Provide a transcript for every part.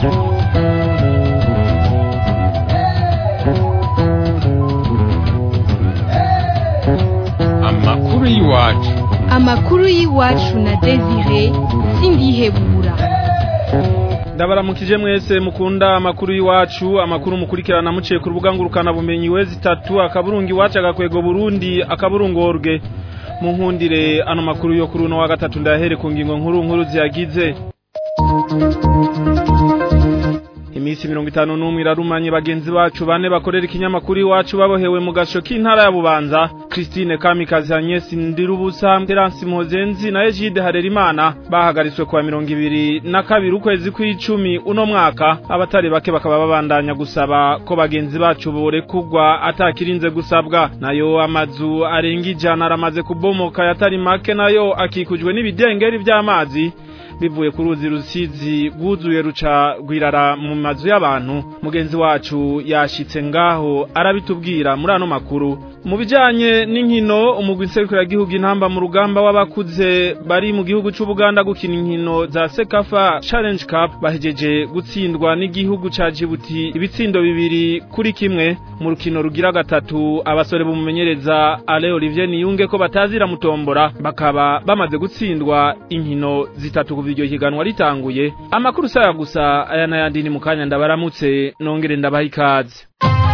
amakuru y'iwacu amakuru y'iwacu na desire sindihebura ndabaramukije mwese mukunda amakuru y'iwacu amakuru mukurikirana muciye ku rubuga ngurukana bumenyi wezi itatu akaburungu iwacu agakwego burundi akaburungorwe mu nkundire ano makuru yo kuri uno wa gatatu ndahere ku ngingo nkuru nkuru ziyagize Imisi mirongo itanu n'umwe irarumanye bagenzi bacu bane bakorera ikinyamakuru iwacu babohewe mu gasho k'intara ya Bubanza Christine Kamikazi Agnes Ndirubusa Terence Mpozenzi na Egide Harerimana bahagaritswe kuwa mirongo ibiri na kabiri ukwezi kw'icumi uno mwaka abatari bake bakaba babandanya gusaba ko bagenzi bacu borekugwa atakirinze gusabwa nayo amazu arenga ijana aramaze kubomoka yatari make nayo akikujwe n'ibidengeri vy'amazi bivuye ku ruzi rusizi rwuzuye ruca rwirara mu mazu y'abantu mugenzi wacu yashitse ngaho arabitubwira muri ano makuru mu bijanye n'inkino umugwi nserukiragihugu intamba mu rugamba w'abakuze bari mu gihugu c'ubuganda gukina inkino za sekafa challenge cup bahejeje gutsindwa n'igihugu ca jibuti ibitsindo bibiri kuri kimwe mu rukino rugira gatatu abasore bumumenyereza ale olivier niyunge ko batazira mutombora bakaba bamaze gutsindwa inkino zitatu kuva iryo higanwa ritanguye amakuru saya gusa aya n'ayandi ni mu kanya ndabaramutse nongere ndabaha ikaze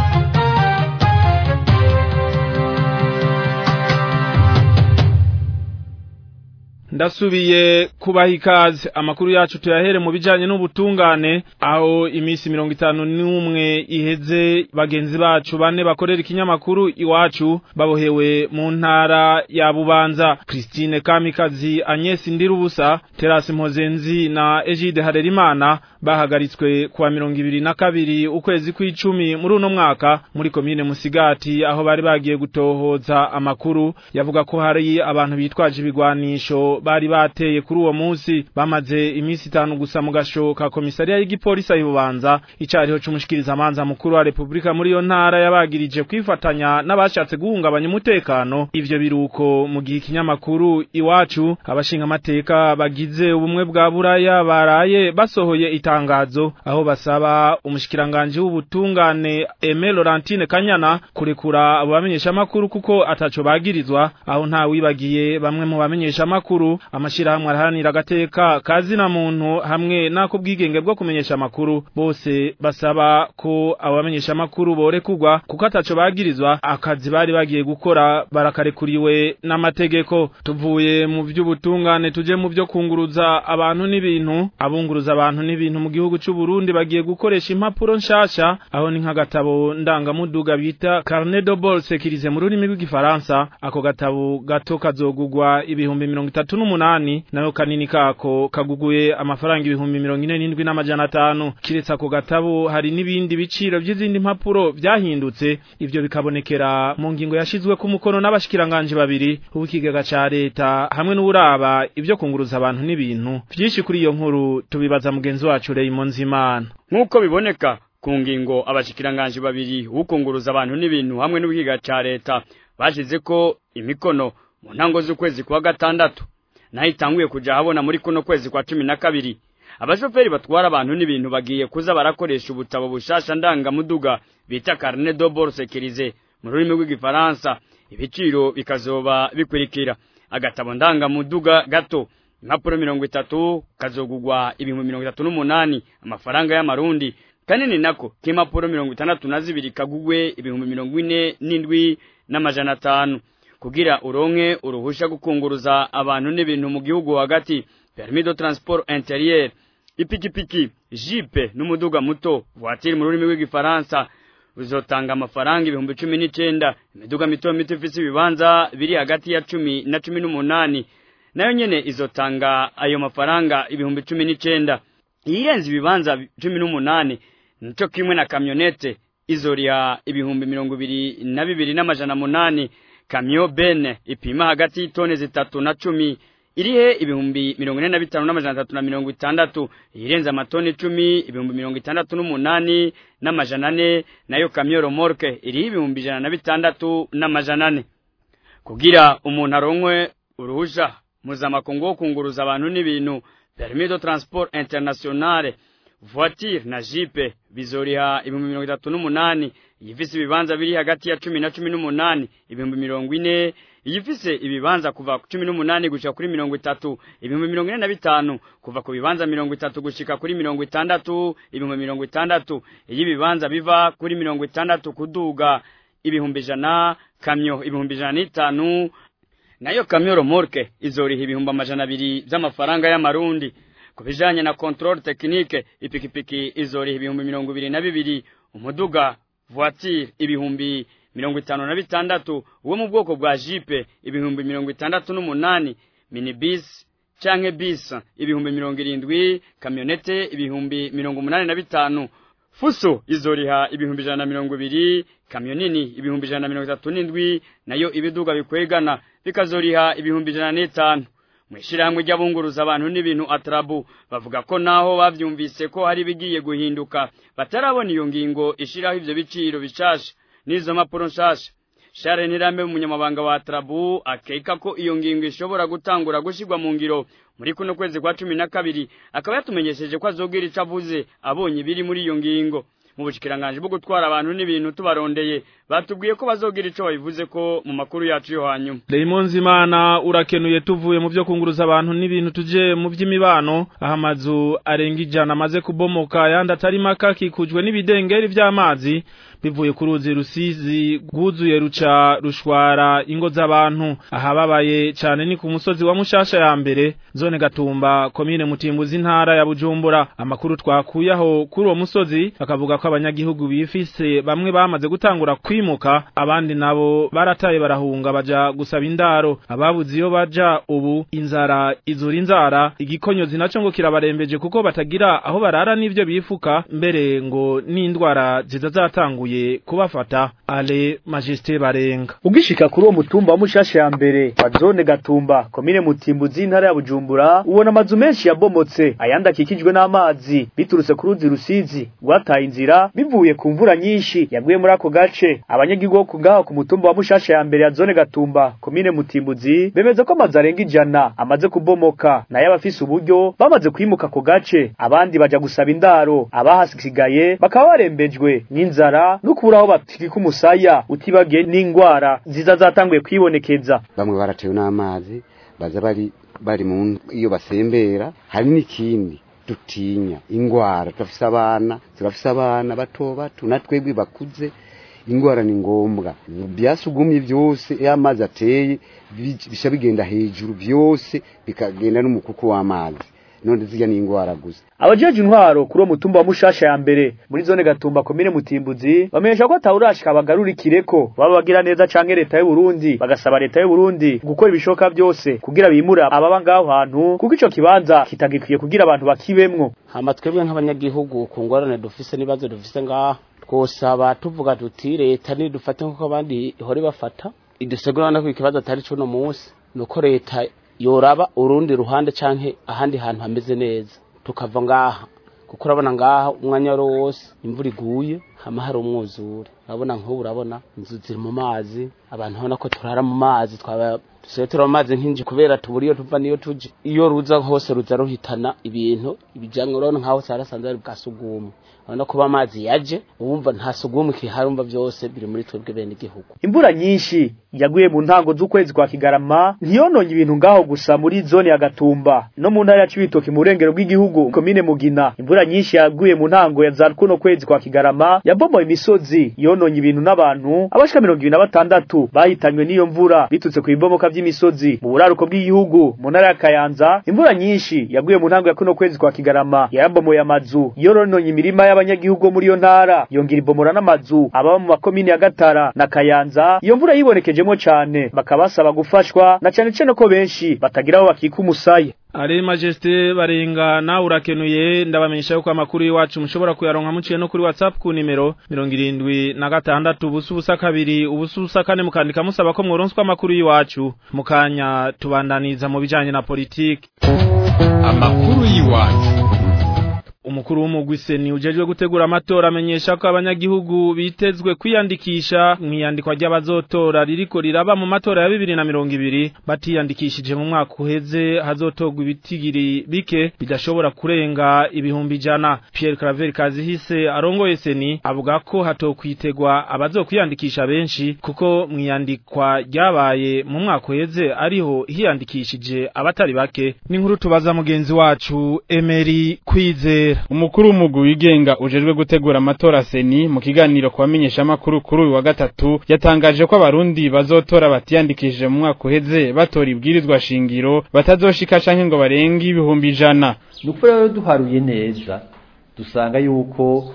ndasubiye kubaha ikaze amakuru yacu tuyahere mu bijanye n'ubutungane aho imisi mirongo itanu n'umwe iheze bagenzi bacu bane bakorera ikinyamakuru iwacu babohewe mu ntara ya bubanza christine kamikazi agnes ndirubusa terasi mpozenzi na egide harerimana bahagaritswe kuwa mirongo ibiri na kabiri ukwezi kw'icumi muri uno mwaka muri komine musigati aho bari bagiye gutohoza amakuru yavuga ko hari abantu bitwaje ibigwanisho bari bateye kuri uwo munsi bamaze iminsi itanu gusa mu gasho ka komisariya y'igipolisi ayibubanza icariho c'umushikiriza amanza mukuru wa repubulika muri iyo ntara yabagirije kwifatanya n'abashatse guhungabanya umutekano ivyo biruko mu gihe ikinyamakuru iwacu abashinga amateka bagize ubumwe bwa buraya baraye basohoye itangazo aho basaba umushikiranganje w'ubutungane Aime Laurentine Kanyana kurekura abo bamenyesha makuru kuko ataco bagirizwa aho nta wibagiye bamwe mu bamenyesha makuru amashirahamwe arahanira agateka kazina muntu hamwe nako bwigenge bwo kumenyesha amakuru bose basaba ko abo bamenyesha makuru borekugwa kuko ataco bagirizwa akazi bari bagiye gukora barakarekuriwe n'amategeko tuvuye mu vy'ubutungane tuje mu vyo kunguruza abantu n'ibintu abunguruza abantu n'ibintu mu gihugu c'u Burundi bagiye gukoresha impapuro nshasha aho ni nk'agatabo ndangamuduga bita carnet de bord sécurisé mu rurimi rw'igifaransa ako gatabo gato kazogugwa ibihumbi mirongo itatu n'umunani nayo kanini kako kaguguye amafaranga ibihumbi mirongo ine n'indwi n'amajana atanu kiretse ako gatabo hari n'ibindi biciro vy'izindi mpapuro vyahindutse ivyo bikabonekera mu ngingo yashizwe ku mukono n'abashikiranganje babiri uw'ikigega ca leta hamwe n'uraba ivyo kunguruza abantu n'ibintu vyinshi kuri iyo nkuru tubibaza mugenzi wacu Raymond Zimana nk'uko biboneka ku ngingo abashikiranganje babiri ukunguruza abantu n'ibintu hamwe n'ubwiga ca leta bashize ko imikono mu ntango z'ukwezi kwa gatandatu naho itanguye kuja habona muri kuno kwezi kwa cumi na kabiri abashoferi batwara abantu n'ibintu bagiye kuza barakoresha ubutabo bushasha ndangamuduga bita carnet de bord sécurisé mu rurimi rw'igifaransa ibiciro bikazoba bikurikira agatabo ndangamuduga gato impapuro mirongo itatu kazogugwa ibihumbi mirongo itatu n'umunani amafaranga y'amarundi kanini nako k'impapuro mirongo itandatu na zibiri kagugwe ibihumbi mirongo ine n'indwi n'amajana atanu kugira uronke uruhusha gukunguruza abantu n'ibintu mu gihugu hagati permis de transport intérieur ipikipiki jipe n'umuduga muto voiture mu rurimi rw'igifaransa uzotanga amafaranga ibihumbi cumi n'icenda imiduga mito mito ifise ibibanza biri hagati ya cumi na cumi n'umunani nayo nyene izotanga ayo mafaranga ibihumbi cumi n'icenda iyirenze ibibanza cumi n'umunani nico kimwe na kamyonete izoriha ibihumbi mirongo ibiri na bibiri n'amajana munani kamyo bene ipima hagati y'itone zitatu na cumi irihe ibihumbi mirongo ine na bitanu n'amajana atatu na mirongo itandatu iyirenze amatoni icumi ibihumbi mirongo itandatu n'umunani n'amajana ane nayo kamyo romorke iriho ibihumbi ijana na bitandatu n'amajana ane kugira umuntu aronkwe uruhusha mpuzamakungu wo kunguruza abantu n'ibintu permis de transport internationale voiture na jipe bizoriha ibihumbi mirongo itatu n'umunani iyifise ibibanza biri hagati ya cumi na cumi n'umunani ibihumbi mirongo ine iyifise ibibanza kuva ku cumi n'umunani gushika kuri mirongo itatu ibihumbi mirongo ine na bitanu kuva ku bibanza mirongo itatu gushika kuri mirongo itandatu ibihumbi mirongo itandatu iyo ibibanza biva kuri mirongo itandatu kuduga ibihumbi ijana kamyo ibihumbi ijana n'itanu nayo kamyo romorke izoriha ibihumbi amajana abiri vy'amafaranga y'amarundi ku bijanye na controle technique ipikipiki izoriha ibihumbi mirongo ibiri na bibiri umuduga voiture ibihumbi mirongo itanu na bitandatu uwo mu bwoko bwa jipe ibihumbi mirongo itandatu n'umunani minibus canke bis ibihumbi mirongo irindwi kamyonete ibihumbi mirongo umunani na bitanu fuso izoriha ibihumbi ijana na mirongo ibiri kamyo nini ibihumbi ijana na mirongo itatu n'indwi nayo ibiduga bikwegana bikazoriha ibihumbi ijana n'itanu mwishirahamwe ry'abunguruza abantu n'ibintu atrabu bavuga ko naho bavyumvise ko hari bigiye guhinduka batarabona iyo ngingo ishiraho ivyo biciro bishasha n'izo mpapuro nshasha Share Nirambe umunyamabanga wa Atrabu akeka ko iyo ngingo ishobora gutangura gushirwa mu ngiro muri kuno kwezi kwa cumi na kabiri akaba yatumenyesheje ko azogira ico avuze abonye biri muri iyo ngingo mu bushikiranganje bwo gutwara abantu n'ibintu tubarondeye batubwiye ko bazogira ico babivuze ko mu makuru yacu yo hanyuma Raymond Zimana urakenuye tuvuye mu byo kunguruza abantu n'ibintu tuje mu by'imibano aho amazu arenga ijana amaze kubomoka yandi atari maka kikujwe n'ibidengeri vy'amazi bivuye ku ruzi rusizi rwuzuye ruca rushwara ingo z'abantu ahababaye cyane ni ku musozi wa mushasha ya mbere zone gatumba komine mutimbuzi intara ya bujumbura amakuru twakuye aho kuri uwo musozi bakavuga ko abanyagihugu bifise bamwe bamaze gutangura kwimuka abandi nabo barataye barahunga baja gusaba indaro ababuze iyo baja ubu inzara izura inzara igikonyozi naco ngo kirabarembeje kuko batagira aho barara n'ivyo bifuka mbere ngo n'indwara ziza zatanguye kubafata ale majesté barenga ugishika kuri uwo mutumba wa mushasha ya mbere wa zone gatumba komine mutimbuzi intara ya bujumbura ubona amazu menshi yabomotse ayandi akikijwe n'amazi biturutse ku ruzi rusizi rwataye inzira bivuye ku mvura nyinshi yaguye muri ako gace abanyagihugu bo ku ngaho ku mutumba wa mushasha ya mbere ya zone gatumba komine mutimbuzi bemeza ko amazu arenga ijana amaze kubomoka nayo abafise uburyo bamaze kwimuka ako gace abandi baja gusaba indaro abahasigaye bakaba barembejwe n'inzara no kubura aho batikika umusaya utibagiye n'ingwara ziza zatanguye kwibonekeza bamwe baratewe n'amazi baza bari bari mu iyo basembera hari n'ikindi dutinya ingwara turafise abana turafise abana bato bato natwebwe bakuze ingwara ni ngombwa byasugumye byose iyo amazi ateye bisha bigenda hejuru byose bikagenda n'umukuku w'amazi none zijya ni ingwara gusa abajeje intwaro kuri uwo mutumba wa mushasha ya mbere muri zone gatumba komine mutimbuzi bamenyesha ko atawurashika bagarurikire ko baba bagira neza canke leta y'u Burundi bagasaba leta y'u Burundi gukora ibishoka byose kugira bimura ababa ngaho hantu kuko ico kibanza kitagikwiye kugira abantu bakibemwo hama twebwe nk'abanyagihugu ku ngorane dufise n'ibibazo dufise ngaha twosaba tuvuga tuti leta nidufate nk'uko abandi ihore bafata idusegurana ko ikibazo atari cuno munsi nuko leta yoraba urundi ruhande canke ahandi hantu hameze neza tukava ngaha kuko urabona ngaha umwanya wari wose imvura iguye hama hari umwuzure urabona nk'ubu urabona inzu ziri mu mazi abantu ubona ko turara mu mazi twaba dusigaye turaba mu mazi nk'inji kubera tubura iyo tuva niyo tuje iyo ruza hose ruza ruhitana ibintu ibijyanye urabona nk'aho cyarasanze ari bwa sugumwe urabona kuba amazi yaje uwumva nta sugumwe kihari umva byose biri muri twebwe bene igihugu imvura nyinshi yaguye mu ntango z'ukwezi kwa kigarama ntiyononye ibintu ngaho gusa muri zone ya gatumba no mu ntara ya cibitoki mu burengero bw'igihugu komine mugina imvura nyinshi yaguye mu ntango ya za kuno kwezi kwa kigarama yabomoye imisozi yononye ibintu n'abantu abashika mirongo ibiri na batandatu bahitanywe n'iyo mvura bitutse ku bibomoka vy'imisozi mu buraruko bw'igihugu mu ntara ya kayanza imvura nyinshi yaguye mu ntango ya kuno kwezi kwa kigarama yabomoye amazu yorononye imirima y'abanyagihugu muri iyo ntara yongera ibomora n'amazu ababa mu makomine ya gatara na kayanza iyo mvura yibonekejemo cane bakaba basaba gufashwa na cane cane ko benshi batagira aho bakika umusaya Ale majesté barenga na urakenuye ndabamenyesha yuko amakuru y'iwacu mushobora kuyaronka muciye no kuri WhatsApp ku nimero 76 ubusa ubusa kabiri ubusa ubusa kane mukandika musaba ko mworonswa amakuru y'iwacu mukanya tubandaniza mu bijanye na politiki amakuru y'iwacu umukuru w'umugwi seni ujejwe gutegura amatora amenyesha ko abanyagihugu bitezwe kwiyandikisha mu iyandikwa ry'abazotora ririko riraba mu matora ya bibiri na mirongo ibiri batiyandikishije mu mwaka uheze hazotogwa ibitigiri bike bidashobora kurenga ibihumbi ijana Pierre Claver Kazihise arongoye seni avuga ko hatokwitegwa abazokwiyandikisha benshi kuko mu iyandikwa ryabaye mu mwaka uheze ariho hiyandikishije abatari bake n'inkuru tubaza mugenzi wacu Emery Kwizera umukuru w'umugwi wigenga ujejwe gutegura amatora seni mu kiganiro ku bamenyeshamakuru kuri uyu wa gatatu yatangaje ko abarundi bazotora batiyandikishije mu mwaka uheze batora ibwirizwa shingiro batazoshika canke ngo barenge ibihumbi ijana nuko rero duharuye neza dusanga yuko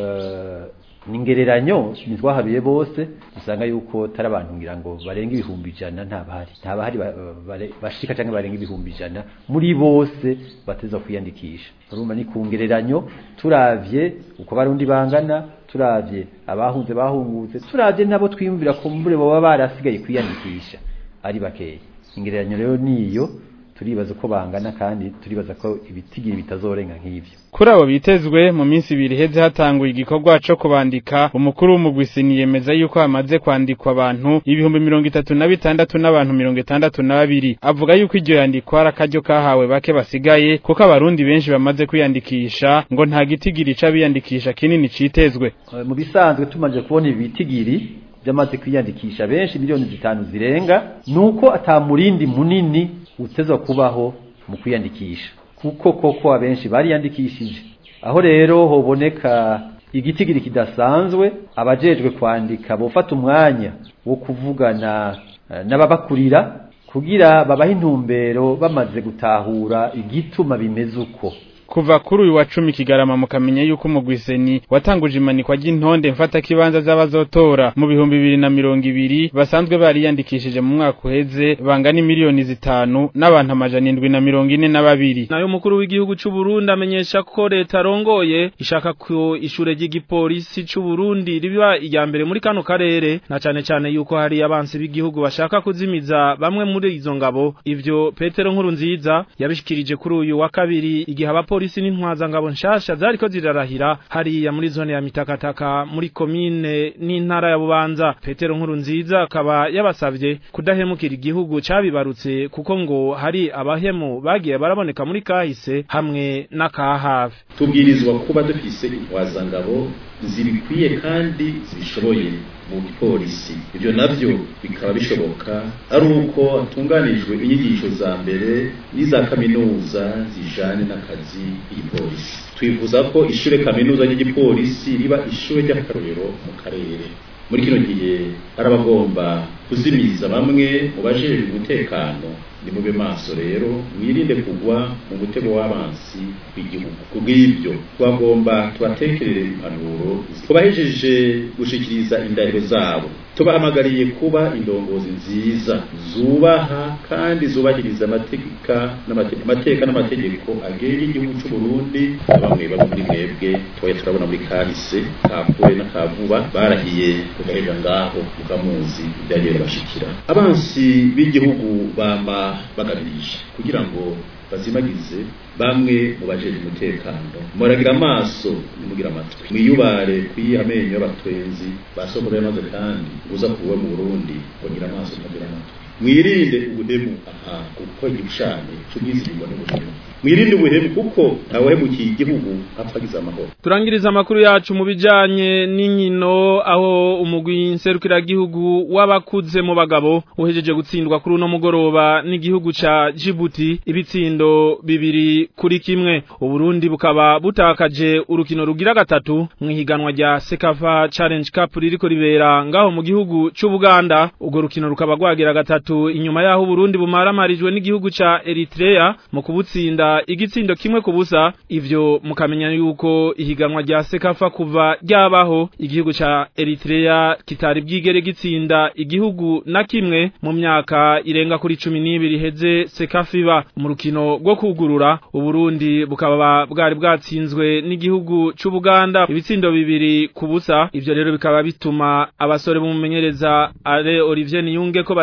ningereranyo ntitwaharuye bose dusanga yuko tari abantu ngira ngo barenga ibihumbi ijana ntabahari ntabahari bashika canke barenga ibihumbi ijana muri bose bateza kwiyandikisha urumva ni ku ngereranyo turavye uko barundi bangana turavye abahunze bahungutse turavye nabo twiyumvira ko mbure baba barasigaye kwiyandikisha ari bakeya ingereranyo rero niyo turibaza ko bangana kandi turibaza ko ibitigiri bitazorenga nk'ivyo kuri abo bitezwe mu minsi ibiri heze hatanguye igikorwa co kubandika umukuru w'umugwisini yemeza yuko hamaze kwandikwa abantu ibihumbi mirongo itatu na bitandatu n'abantu mirongo itandatu na babiri avuga yuko iryo yandikwa ari akaryo kahawe bake basigaye kuko abarundi benshi bamaze kwiyandikisha ngo nta gitigiri c'abiyandikisha kinini citezwe mu bisanzwe tumaze kubona ibi bitigiri byamaze kwiyandikisha benshi miliyoni zitanu zirenga nuko atamurindi munini utezwa kubaho mu kwiyandikisha kuko koko abenshi bariyandikishije aho rero hoboneka igitigiri kidasanzwe abajejwe kwandika bofata umwanya wo kuvugana n'ababakurira kugira babahe intumbero bamaze gutahura igituma bimeze uko kuva kuri uyu wa cumi kigarama mukamenya yuko umugwiseni watanguje imanikwa ry'intonde mfata kibanza z'abazotora mu bihumbi bibiri na mirongo ibiri basanzwe bariyandikishije mu mwaka uheze bangana miliyoni zitanu n'abantu amajana indwi na mirongo ine na babiri nayo umukuru w'igihugu c'u Burundi amenyesha ko leta arongoye ishaka ko ishure ry'igipolisi c'u Burundi riba irya mbere muri kano karere na cane cane yuko hari abansi b'igihugu bashaka kuzimiza bamwe muri izo ngabo ivyo Petero Nkuru nziza yabishikirije kuri uyu wa kabiri igihe abapo polisi n'intwaza ngabo nshasha zariko zirarahira hariya muri zone ya mitakataka muri komine n'intara ya bubanza petero nkuru nziza akaba yabasavye kudahemukira igihugu cabibarutse kuko ngo hari abahemu bagiye baraboneka muri kahise hamwe n'akahafi tubwirizwa kuba dufise intwaza ngabo zibikwiye kandi zibishoboye mu gipolisi ibyo navyo bikaba bishoboka ari uko hatunganijwe inyigisho za mbere n'iza kaminuza zijanye n'akazi k'igipolisi twifuza ko ishure kaminuza ry'igipolisi riba ishure ry'akarorero mu karere muri kino gihe hari abagomba kuzimiza bamwe mu bajejwe umutekano ni mube maso rero mwirinde kugwa mu mutego w'abansi w'igihugu kubw'ibyo twagomba tubatekerere impanuro tubahejeje gushikiriza indahiro zabo tubahamagariye kuba indongozi nziza zubaha kandi zubahiriza amategeka amateka n'amategeko agenga igihugu cy'u Burundi bamwe bamwe muri mwebwe twaye turabona muri kahise kakure n'akavuba barahiye kugaheja ngaho mukamuzi byagiye bashikira abansi b'igihugu bama bagabirije kugira ngo bazimagize bamwe mu bajeje umutekano muragira amaso nimugira amatwi mwiyubare kwiha amenyo y'abatwenzi basokora yamaze kandi uza kuba mu Burundi kugira amaso ntagira amatwi mwirinde ubuhemu aha kuko igishane cy'ubwizigirwa n'ubuhemu mwirinde ubuhemu kuko ntawehemukiye igihugu apfagiza amahoro turangiriza amakuru yacu mu bijanye n'inkino aho umugwi nserukiragihugu w'abakuze mu bagabo uhejeje gutsindwa kuri uno mugoroba n'igihugu ca Djibouti ibitsindo bibiri kuri kimwe uburundi bukaba butakaje urukino rugira gatatu mu ihiganwa rya Sekafa Challenge Cup ririko ribera ngaho mu gihugu c'Ubuganda urwo rukino rukaba rwagira gatatu inyuma yaho Burundi bumaramarijwe n'igihugu ca Eritrea mu kubutsinda igitsindo kimwe ku busa ivyo mukamenya yuko ihiganwa rya Sekafa kuva ryabaho igihugu ca Eritrea kitari bwigere gitsinda igihugu na kimwe mu myaka irenga kuri 12 heze Sekafa iba mu rukino rwo kugurura uburundi bukaba bwari bwatsinzwe n'igihugu c'Ubuganda ibitsindo bibiri ku busa ivyo rero bikaba bituma abasore bumumenyereza Ale Olivier Niyunge ko batazira mu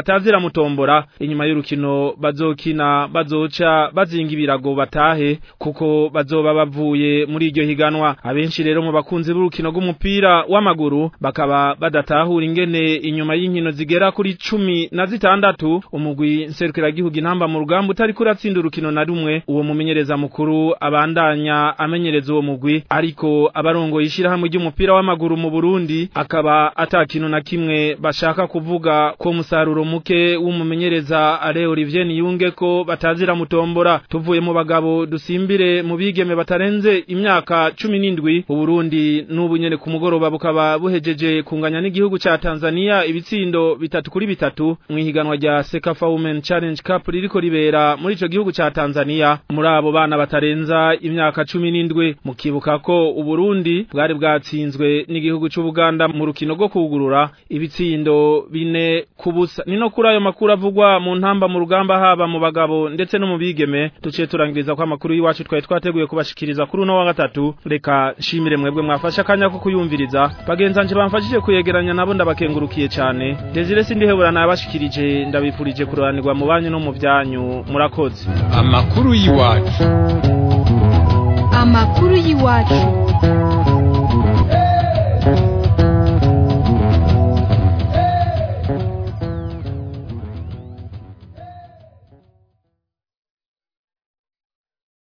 mutombora inyuma y'urukino bazokina bazoca bazinga ibirago batahe kuko bazoba bavuye muri iryo higanwa abenshi rero mu bakunzi b'urukino rw'umupira w'amaguru bakaba badatahura ingene inyuma y'inkino zigera kuri cumi na zitandatu umugwi nserukiragihugu intamba mu rugamba utari kuratsinda urukino na rumwe uwo mumenyereza mukuru abandanya amenyereza uwo mugwi ariko abarongo yishirahamwe ry'umupira w'amaguru mu Burundi akaba atakintu na kimwe bashaka kuvuga ko musaruro muke w'umumenyereza Ale Olivier Niyunge ko batazira mutombora tuvuye mu bagabo dusimbire mu bigeme batarenze imyaka 17 u Burundi n'ubu nyene ku mugoroba bukaba buhejeje kunganya n'igihugu ca Tanzania ibitsindo bitatu kuri bitatu mu ihiganwa rya Sekafa Women Challenge Cup ririko ribera muri ico gihugu ca Tanzania muri abo bana batarenza imyaka 17 mukibuka ko u Burundi bwari bwatsinzwe n'igihugu c'u Buganda mu rukino rwo kugurura ibitsindo bine kubusa nino kuri ayo makuru avugwa mu ntamba mu rugamba haba mu bagabo ndetse no mu bigeme tuciye turangiriza ko amakuru y'iwacu twari twateguye kubashikiriza kuri uno wa gatatu reka nshimire mwebwe mwafashe akanya ko kuyumviriza bagenzanje bamfashije kuyegeranya nabo ndabakengurukiye cyane Desire sindihebura nabashikirije ndabifurije kuranirwa mu banyu no mu byanyu murakoze amakuru y'iwacu amakuru y'iwacu